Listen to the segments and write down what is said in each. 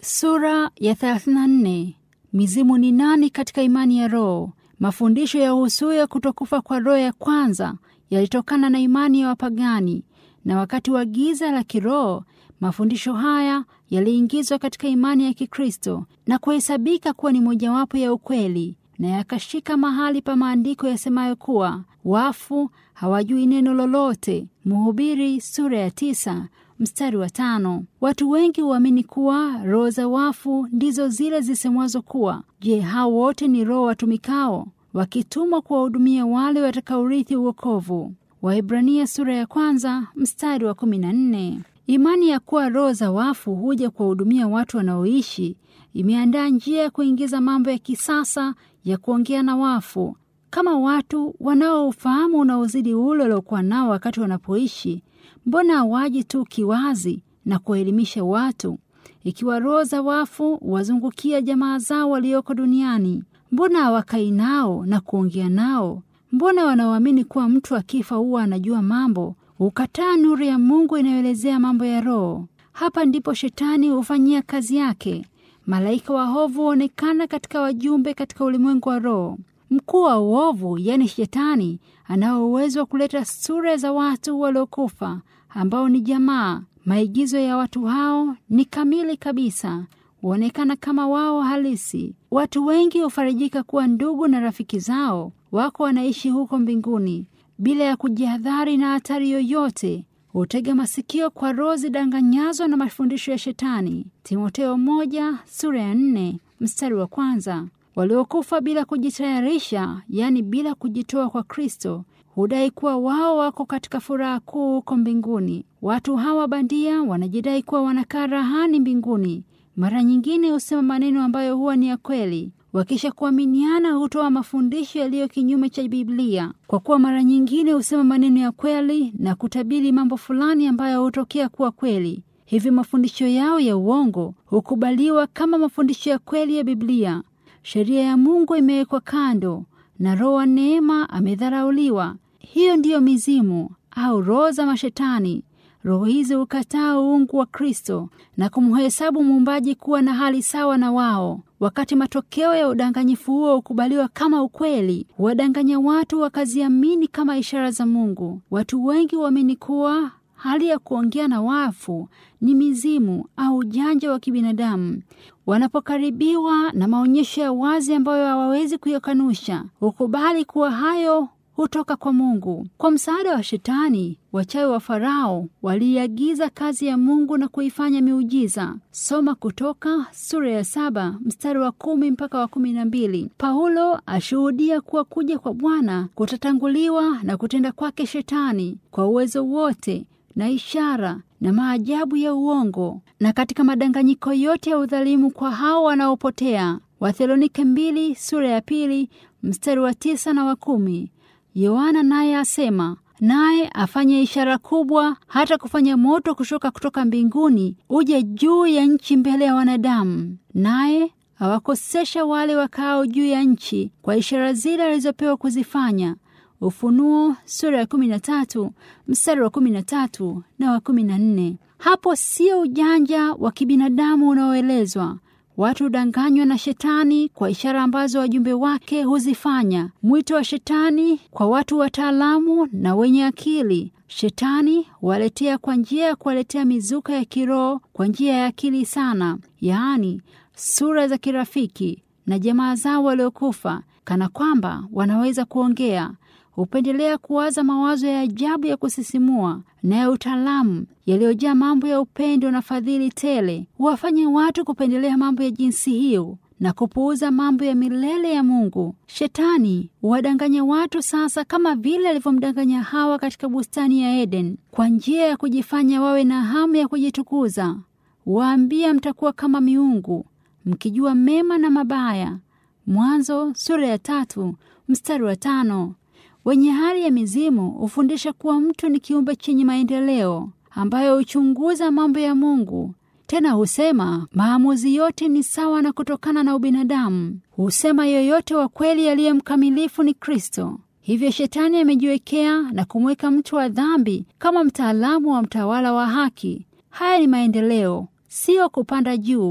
Sura ya 34. Mizimu ni nani katika imani ya roho? Mafundisho ya uhusuya kutokufa kwa roho ya kwanza yalitokana na imani ya wapagani, na wakati wa giza la kiroho mafundisho haya yaliingizwa katika imani ya Kikristo na kuhesabika kuwa ni mojawapo ya ukweli, na yakashika mahali pa maandiko yasemayo kuwa wafu hawajui neno lolote. Mhubiri sura ya tisa mstari wa tano. Watu wengi huamini kuwa roho za wafu ndizo zile zisemwazo kuwa. Je, hao wote ni roho watumikao wakitumwa kuwahudumia wale watakaorithi uokovu? Waebrania sura ya kwanza mstari wa kumi na nne. Imani ya kuwa roho za wafu huja kuwahudumia watu wanaoishi imeandaa njia ya kuingiza mambo ya kisasa ya kuongea na wafu, kama watu wanaoufahamu unaozidi ule waliokuwa nao wakati wanapoishi. Mbona hawaji tu kiwazi na kuwaelimisha watu? Ikiwa roho za wafu wazungukia jamaa zao walioko duniani, mbona hawakai nao na kuongea nao? Mbona wanaoamini kuwa mtu akifa huwa anajua mambo hukataa nuru ya Mungu inayoelezea mambo ya roho? Hapa ndipo shetani hufanyia kazi yake. Malaika waovu huonekana katika wajumbe katika ulimwengu wa roho. Mkuu wa uovu, yaani Shetani, anao uwezo wa kuleta sura za watu waliokufa ambao ni jamaa. Maigizo ya watu hao ni kamili kabisa, huonekana kama wao halisi. Watu wengi hufarijika kuwa ndugu na rafiki zao wako wanaishi huko mbinguni bila ya kujihadhari na hatari yoyote. Hutega masikio kwa roho zidanganyazo na mafundisho ya Shetani. Timoteo moja sura ya nne mstari wa kwanza. Waliokufa bila kujitayarisha, yaani bila kujitoa kwa Kristo, hudai kuwa wao wako katika furaha kuu huko mbinguni. Watu hawa bandia wanajidai kuwa wanakaa rahani mbinguni. Mara nyingine husema maneno ambayo huwa ni ya kweli. Wakisha kuaminiana hutoa mafundisho yaliyo kinyume cha Biblia, kwa kuwa mara nyingine husema maneno ya kweli na kutabiri mambo fulani ambayo hutokea kuwa kweli. Hivi mafundisho yao ya uongo hukubaliwa kama mafundisho ya kweli ya Biblia. Sheria ya Mungu imewekwa kando na roho wa neema amedharauliwa. Hiyo ndiyo mizimu au roho za mashetani. Roho hizi hukataa uungu wa Kristo na kumhesabu muumbaji kuwa na hali sawa na wao. Wakati matokeo ya udanganyifu huo hukubaliwa kama ukweli, huwadanganya watu wakaziamini kama ishara za Mungu. Watu wengi huamini kuwa hali ya kuongea na wafu ni mizimu au ujanja wa kibinadamu. Wanapokaribiwa na maonyesho ya wazi ambayo hawawezi kuyakanusha, hukubali kuwa hayo hutoka kwa Mungu. Kwa msaada wa Shetani, wachawi wa Farao waliiagiza kazi ya Mungu na kuifanya miujiza. Soma Kutoka sura ya saba mstari wa kumi mpaka wa kumi na mbili. Paulo ashuhudia kuwa kuja kwa Bwana kutatanguliwa na kutenda kwake Shetani kwa uwezo wote na ishara na maajabu ya uongo na katika madanganyiko yote ya udhalimu kwa hao wanaopotea. Wathesalonike mbili sura ya pili mstari wa tisa na wa kumi. Yohana naye asema, naye afanye ishara kubwa, hata kufanya moto kushuka kutoka mbinguni uje juu ya nchi mbele ya wanadamu, naye awakosesha wale wakao juu ya nchi kwa ishara zile alizopewa kuzifanya. Ufunuo sura ya kumi na tatu mstari wa kumi na tatu na wa kumi na nne. Hapo sio ujanja wa kibinadamu unaoelezwa. Watu hudanganywa na Shetani kwa ishara ambazo wajumbe wake huzifanya. Mwito wa Shetani kwa watu wataalamu na wenye akili. Shetani huwaletea kwa njia ya kuwaletea mizuka ya kiroho kwa njia ya akili sana, yaani sura za kirafiki na jamaa zao waliokufa, kana kwamba wanaweza kuongea hupendelea kuwaza mawazo ya ajabu ya kusisimua na ya utaalamu yaliyojaa mambo ya upendo na fadhili tele. Huwafanya watu kupendelea mambo ya jinsi hiyo na kupuuza mambo ya milele ya Mungu. Shetani huwadanganya watu sasa, kama vile alivyomdanganya Hawa katika bustani ya Eden, kwa njia ya kujifanya wawe na hamu ya kujitukuza. Waambia, mtakuwa kama miungu mkijua mema na mabaya. Mwanzo sura ya tatu mstari wa tano. Wenye hali ya mizimu hufundisha kuwa mtu ni kiumbe chenye maendeleo ambayo huchunguza mambo ya Mungu. Tena husema maamuzi yote ni sawa na kutokana na ubinadamu. Husema yoyote wa kweli aliye mkamilifu ni Kristo. Hivyo Shetani amejiwekea na kumweka mtu wa dhambi kama mtaalamu wa mtawala wa haki. Haya ni maendeleo, siyo kupanda juu,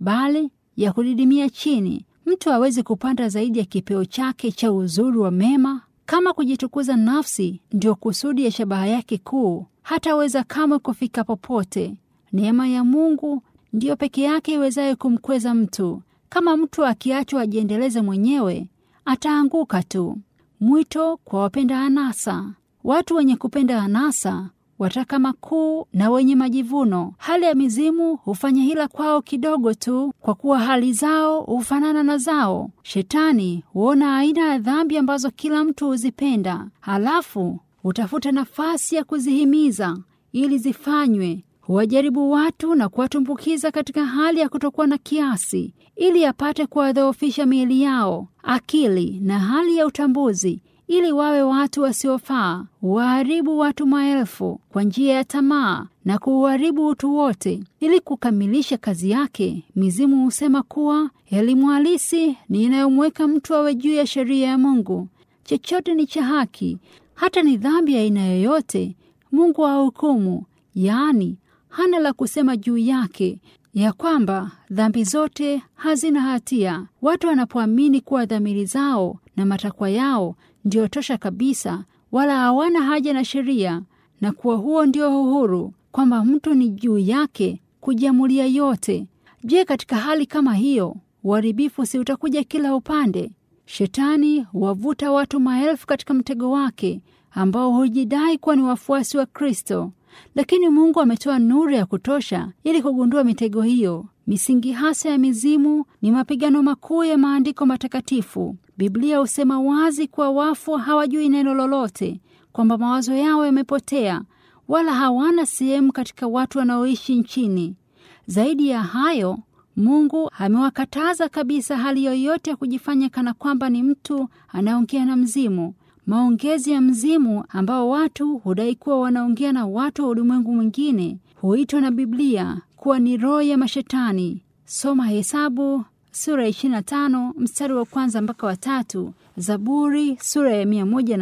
bali ya kudidimia chini. Mtu hawezi kupanda zaidi ya kipeo chake cha uzuri wa mema. Kama kujitukuza nafsi ndio kusudi ya shabaha yake kuu, hataweza kamwe kufika popote. Neema ya Mungu ndiyo peke yake iwezayo kumkweza mtu. Kama mtu akiachwa ajiendeleze mwenyewe, ataanguka tu. Mwito kwa wapenda anasa. Watu wenye kupenda anasa wataka makuu na wenye majivuno. Hali ya mizimu hufanya hila kwao kidogo tu, kwa kuwa hali zao hufanana na zao. Shetani huona aina ya dhambi ambazo kila mtu huzipenda, halafu hutafuta nafasi ya kuzihimiza ili zifanywe. Huwajaribu watu na kuwatumbukiza katika hali ya kutokuwa na kiasi, ili apate kuwadhoofisha miili yao, akili na hali ya utambuzi ili wawe watu wasiofaa. Huwaharibu watu maelfu kwa njia ya tamaa na kuuharibu utu wote. Ili kukamilisha kazi yake, mizimu husema kuwa elimu halisi ni inayomweka mtu awe juu ya sheria ya Mungu. Chochote ni cha haki, hata ni dhambi ya aina yoyote, Mungu ahukumu, yaani hana la kusema juu yake ya kwamba dhambi zote hazina hatia. Watu wanapoamini kuwa dhamiri zao na matakwa yao ndio tosha kabisa, wala hawana haja na sheria, na kuwa huo ndio uhuru, kwamba mtu ni juu yake kujiamulia yote. Je, katika hali kama hiyo uharibifu si utakuja kila upande? Shetani huwavuta watu maelfu katika mtego wake, ambao hujidai kuwa ni wafuasi wa Kristo, lakini Mungu ametoa nuru ya kutosha ili kugundua mitego hiyo. Misingi hasa ya mizimu ni mapigano makuu ya maandiko matakatifu. Biblia husema wazi kuwa wafu hawajui neno lolote, kwamba mawazo yao yamepotea, wala hawana sehemu katika watu wanaoishi nchini. Zaidi ya hayo, Mungu amewakataza kabisa hali yoyote ya kujifanya kana kwamba ni mtu anaongea na mzimu. Maongezi ya mzimu ambao watu hudai kuwa wanaongea na watu wa ulimwengu mwingine huitwa na Biblia kuwa ni roho ya mashetani. Soma Hesabu sura ya 25 mstari wa kwanza mpaka wa tatu, Zaburi sura ya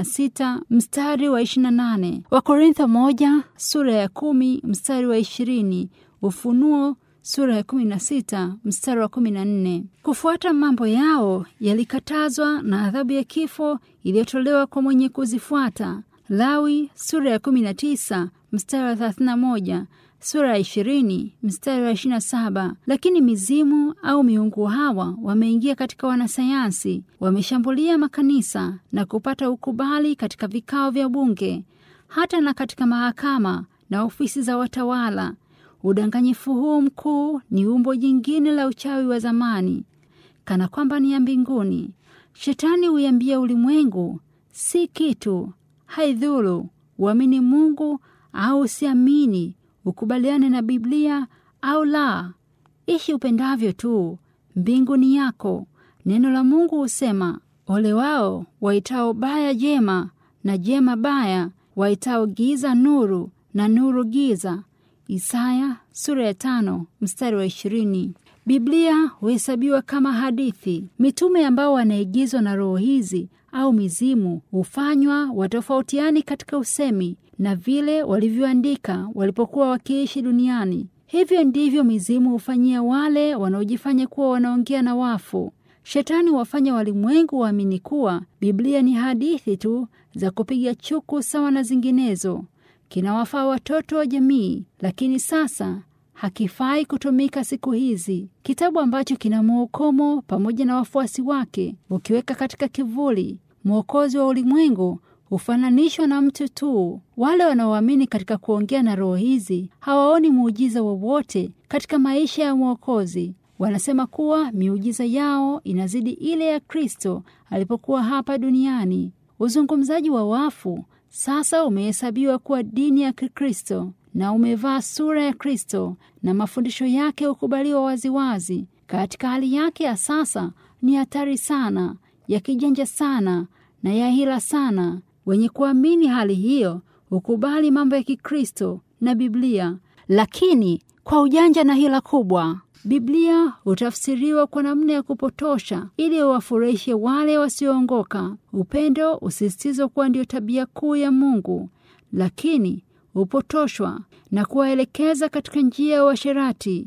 106 mstari wa 28, Wakorintho moja sura ya kumi mstari wa 20, Ufunuo sura ya 16 mstari wa 14. Kufuata mambo yao yalikatazwa na adhabu ya kifo iliyotolewa kwa mwenye kuzifuata. Lawi sura ya 19 mstari wa 31 sura ya ishirini mstari wa ishirini na saba. Lakini mizimu au miungu hawa wameingia katika wanasayansi, wameshambulia makanisa na kupata ukubali katika vikao vya bunge, hata na katika mahakama na ofisi za watawala. Udanganyifu huu mkuu ni umbo jingine la uchawi wa zamani, kana kwamba ni ya mbinguni. Shetani huiambia ulimwengu, si kitu, haidhuru uamini Mungu au usiamini ukubaliane na Biblia au la, ishi upendavyo tu, mbingu ni yako. Neno la Mungu husema, ole wao waitao baya jema na jema baya, waitao giza nuru na nuru giza. Isaya sura ya tano mstari wa ishirini. Biblia huhesabiwa kama hadithi. Mitume ambao wanaigizwa na roho hizi au mizimu hufanywa watofautiani katika usemi na vile walivyoandika walipokuwa wakiishi duniani. Hivyo ndivyo mizimu hufanyia wale wanaojifanya kuwa wanaongea na wafu. Shetani wafanya walimwengu waamini kuwa Biblia ni hadithi tu za kupiga chuku sawa na zinginezo. Kinawafaa watoto wa jamii, lakini sasa hakifai kutumika siku hizi. Kitabu ambacho kina mwokomo pamoja na wafuasi wake ukiweka katika kivuli, mwokozi wa ulimwengu hufananishwa na mtu tu. Wale wanaoamini katika kuongea na roho hizi hawaoni muujiza wowote katika maisha ya mwokozi. Wanasema kuwa miujiza yao inazidi ile ya Kristo alipokuwa hapa duniani. Uzungumzaji wa wafu sasa umehesabiwa kuwa dini ya Kikristo na umevaa sura ya Kristo na mafundisho yake hukubaliwa waziwazi. Katika hali yake ya sasa ni hatari sana, ya kijanja sana na ya hila sana. Wenye kuamini hali hiyo hukubali mambo ya Kikristo na Biblia, lakini kwa ujanja na hila kubwa. Biblia hutafsiriwa kwa namna ya kupotosha ili wafurahishe wale wasioongoka. Upendo usisitizwa kuwa ndio tabia kuu ya Mungu, lakini hupotoshwa na kuwaelekeza katika njia ya uasherati.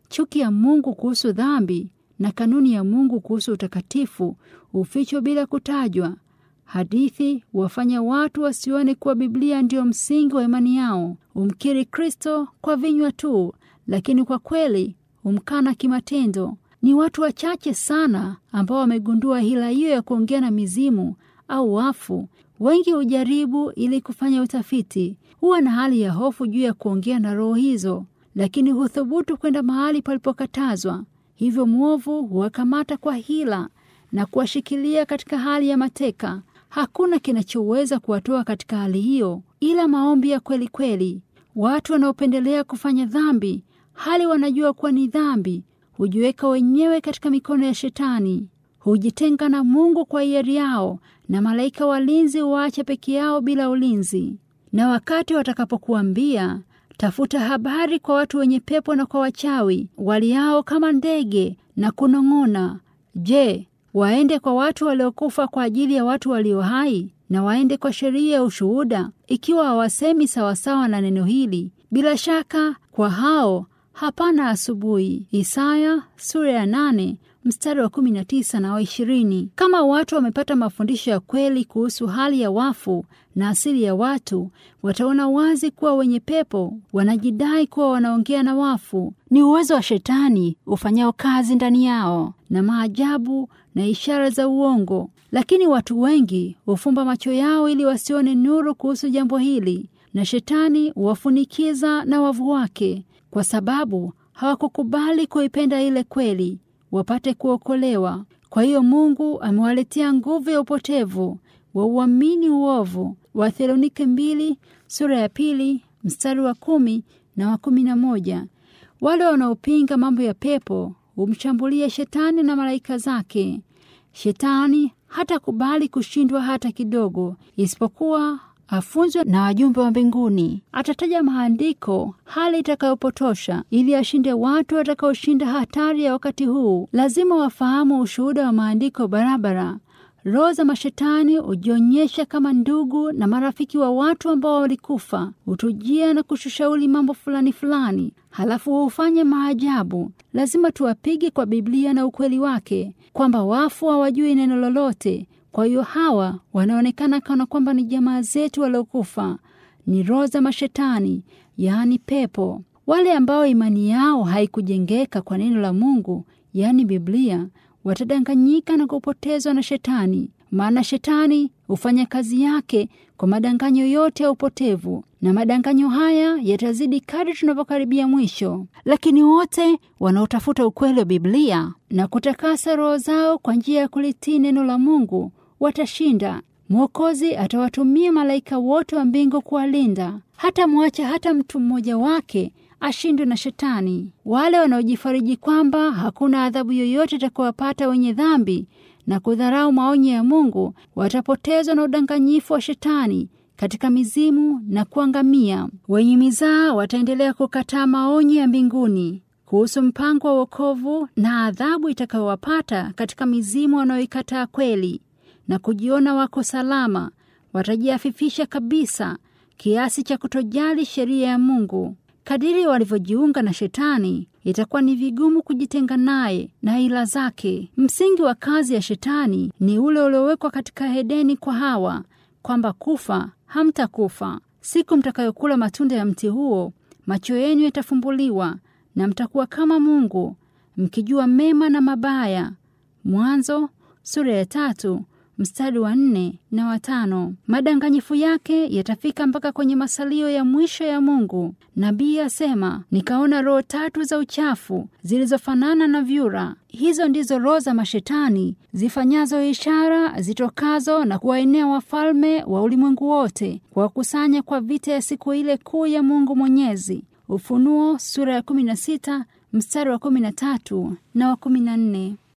chuki ya Mungu kuhusu dhambi na kanuni ya Mungu kuhusu utakatifu hufichwa bila kutajwa. Hadithi wafanya watu wasione kuwa Biblia ndiyo msingi wa imani yao. Humkiri Kristo kwa vinywa tu, lakini kwa kweli humkana kimatendo. Ni watu wachache sana ambao wamegundua hila hiyo ya kuongea na mizimu au wafu. Wengi hujaribu ili kufanya utafiti, huwa na hali ya hofu juu ya kuongea na roho hizo, lakini huthubutu kwenda mahali palipokatazwa. Hivyo mwovu huwakamata kwa hila na kuwashikilia katika hali ya mateka. Hakuna kinachoweza kuwatoa katika hali hiyo ila maombi ya kweli kweli. Watu wanaopendelea kufanya dhambi hali wanajua kuwa ni dhambi hujiweka wenyewe katika mikono ya Shetani, hujitenga na Mungu kwa hiari yao, na malaika walinzi huwaacha peke yao bila ulinzi. Na wakati watakapokuambia tafuta habari kwa watu wenye pepo na kwa wachawi waliao kama ndege na kunong'ona, je, waende kwa watu waliokufa kwa ajili ya watu walio hai, na waende kwa sheria ya ushuhuda, ikiwa hawasemi sawasawa na neno hili? Bila shaka kwa hao hapana asubuhi. Isaya sura ya nane mstari wa kumi na tisa na wa ishirini. Kama watu wamepata mafundisho ya kweli kuhusu hali ya wafu na asili ya watu, wataona wazi kuwa wenye pepo wanajidai kuwa wanaongea na wafu. Ni uwezo wa Shetani ufanyao kazi ndani yao na maajabu na ishara za uongo, lakini watu wengi hufumba macho yao ili wasione nuru kuhusu jambo hili, na Shetani huwafunikiza na wavu wake kwa sababu hawakukubali kuipenda ile kweli wapate kuokolewa. Kwa hiyo Mungu amewaletea nguvu ya upotevu wa uamini uovu. Wathesalonike mbili sura ya pili mstari wa kumi na wa kumi na moja. Wale wanaopinga mambo ya pepo humshambulia Shetani na malaika zake. Shetani hatakubali kushindwa hata kidogo, isipokuwa afunzwe na wajumbe wa mbinguni. Atataja maandiko hali itakayopotosha ili ashinde watu watakaoshinda hatari ya wakati huu. Lazima wafahamu ushuhuda wa maandiko barabara. Roho za mashetani hujionyesha kama ndugu na marafiki wa watu ambao walikufa, hutujia na kushushauri mambo fulani fulani, halafu hufanya maajabu. Lazima tuwapige kwa Biblia na ukweli wake, kwamba wafu hawajui neno lolote. Kwa hiyo hawa wanaonekana kana kwamba ni jamaa zetu waliokufa, ni roho za mashetani, yaani pepo. Wale ambao imani yao haikujengeka kwa neno la Mungu, yaani Biblia, watadanganyika na kupotezwa na Shetani, maana Shetani hufanya kazi yake kwa madanganyo yote ya upotevu, na madanganyo haya yatazidi kadri tunavyokaribia mwisho. Lakini wote wanaotafuta ukweli wa Biblia na kutakasa roho zao kwa njia ya kulitii neno la Mungu watashinda. Mwokozi atawatumia malaika wote wa mbingu kuwalinda, hata mwacha hata mtu mmoja wake ashindwe na Shetani. Wale wanaojifariji kwamba hakuna adhabu yoyote itakayowapata wenye dhambi na kudharau maonyo ya Mungu watapotezwa na udanganyifu wa Shetani katika mizimu na kuangamia. Wenye mizaa wataendelea kukataa maonyo ya mbinguni kuhusu mpango wa wokovu na adhabu itakayowapata katika mizimu wanaoikataa kweli na kujiona wako salama. Watajiafifisha kabisa kiasi cha kutojali sheria ya Mungu. Kadiri walivyojiunga na Shetani, itakuwa ni vigumu kujitenga naye na ila zake. Msingi wa kazi ya Shetani ni ule uliowekwa katika Edeni kwa Hawa, kwamba kufa hamtakufa. Siku mtakayokula matunda ya mti huo, macho yenu yatafumbuliwa na mtakuwa kama Mungu, mkijua mema na mabaya. Mwanzo sura ya tatu mstari wa nne na watano. Madanganyifu yake yatafika mpaka kwenye masalio ya mwisho ya Mungu. Nabii asema, nikaona roho tatu za uchafu zilizofanana na vyura. Hizo ndizo roho za mashetani zifanyazo ishara zitokazo na kuwaenea wafalme wa ulimwengu wote, kuwakusanya kwa vita ya siku ile kuu ya Mungu Mwenyezi. Ufunuo sura ya 16 mstari wa 13 na wa 14.